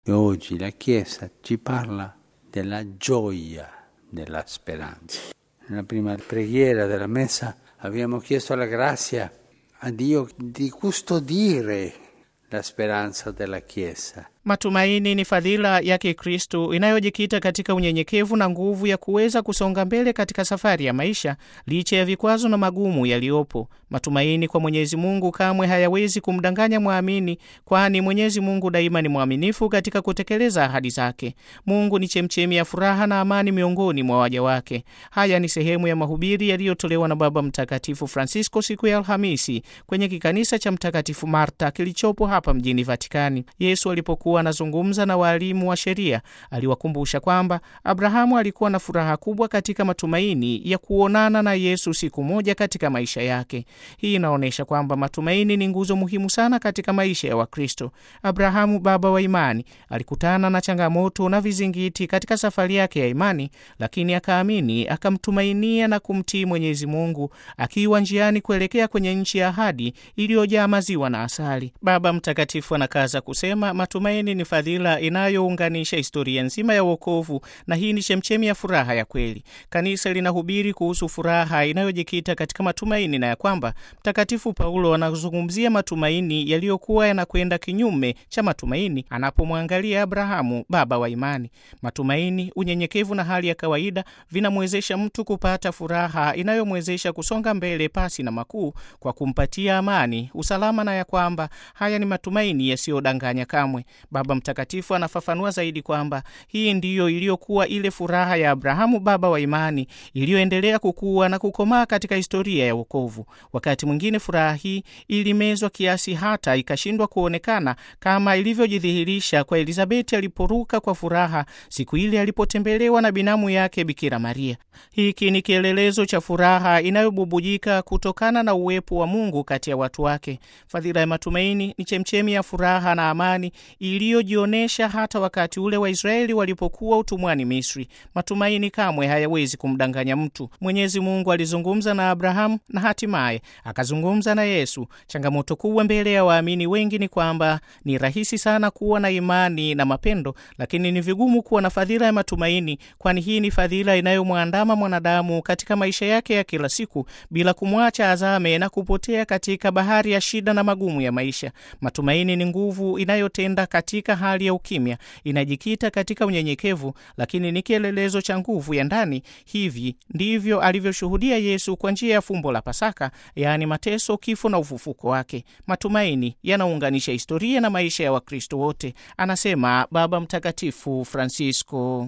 E oggi la Chiesa ci parla della gioia della speranza. Nella prima preghiera della messa abbiamo chiesto la grazia a Dio di custodire la speranza della Chiesa. Matumaini ni fadhila ya Kikristu inayojikita katika unyenyekevu na nguvu ya kuweza kusonga mbele katika safari ya maisha licha ya vikwazo na magumu yaliyopo. Matumaini kwa Mwenyezi Mungu kamwe hayawezi kumdanganya mwamini, kwani Mwenyezi Mungu daima ni mwaminifu katika kutekeleza ahadi zake. Mungu ni chemchemi ya furaha na amani miongoni mwa waja wake. Haya ni sehemu ya mahubiri yaliyotolewa na Baba Mtakatifu Francisco siku ya Alhamisi kwenye kikanisa cha Mtakatifu Marta kilichopo hapa mjini Vatikani. Yesu alipokuwa anazungumza na waalimu wa sheria aliwakumbusha kwamba Abrahamu alikuwa na furaha kubwa katika matumaini ya kuonana na Yesu siku moja katika maisha yake. Hii inaonyesha kwamba matumaini ni nguzo muhimu sana katika maisha ya Wakristo. Abrahamu, baba wa imani, alikutana na changamoto na vizingiti katika safari yake ya imani, lakini akaamini, akamtumainia na kumtii Mwenyezi Mungu akiwa njiani kuelekea kwenye nchi ya ahadi iliyojaa maziwa na asali. Baba Mtakatifu anakaza kusema matumaini ni fadhila inayounganisha historia nzima ya wokovu, na hii ni chemchemi ya furaha ya kweli. Kanisa linahubiri kuhusu furaha inayojikita katika matumaini na ya kwamba Mtakatifu Paulo anazungumzia matumaini yaliyokuwa yanakwenda kinyume cha matumaini anapomwangalia Abrahamu, baba wa imani. Matumaini, unyenyekevu na hali ya kawaida vinamwezesha mtu kupata furaha inayomwezesha kusonga mbele pasi na makuu, kwa kumpatia amani, usalama na ya kwamba haya ni matumaini yasiyodanganya kamwe. Baba Mtakatifu anafafanua zaidi kwamba hii ndiyo iliyokuwa ile furaha ya Abrahamu, baba wa imani, iliyoendelea kukua na kukomaa katika historia ya wokovu. Wakati mwingine furaha hii ilimezwa kiasi hata ikashindwa kuonekana, kama ilivyojidhihirisha kwa Elizabeti aliporuka kwa furaha siku ile alipotembelewa na binamu yake Bikira Maria. Hiki ni kielelezo cha furaha inayobubujika kutokana na uwepo wa Mungu kati ya watu wake. Fadhila ya matumaini ni chemchemi ya furaha na amani iliyojionyesha hata wakati ule Waisraeli walipokuwa utumwani Misri. Matumaini kamwe hayawezi kumdanganya mtu. Mwenyezi Mungu alizungumza na Abrahamu na hatimaye akazungumza na Yesu. Changamoto kubwa mbele ya waamini wengi ni kwamba ni rahisi sana kuwa na imani na mapendo, lakini ni vigumu kuwa na fadhila ya matumaini, kwani hii ni fadhila inayomwandama mwanadamu katika maisha yake ya kila siku bila kumwacha azame na kupotea katika bahari ya shida na magumu ya maisha. Matumaini ni nguvu inayotenda katika hali ya ukimya, inajikita katika unyenyekevu, lakini ni kielelezo cha nguvu ya ndani. Hivi ndivyo alivyoshuhudia Yesu kwa njia ya fumbo la Pasaka, yaani mateso, kifo na ufufuko wake. Matumaini yanaunganisha historia na maisha ya Wakristo wote, anasema Baba Mtakatifu Francisco.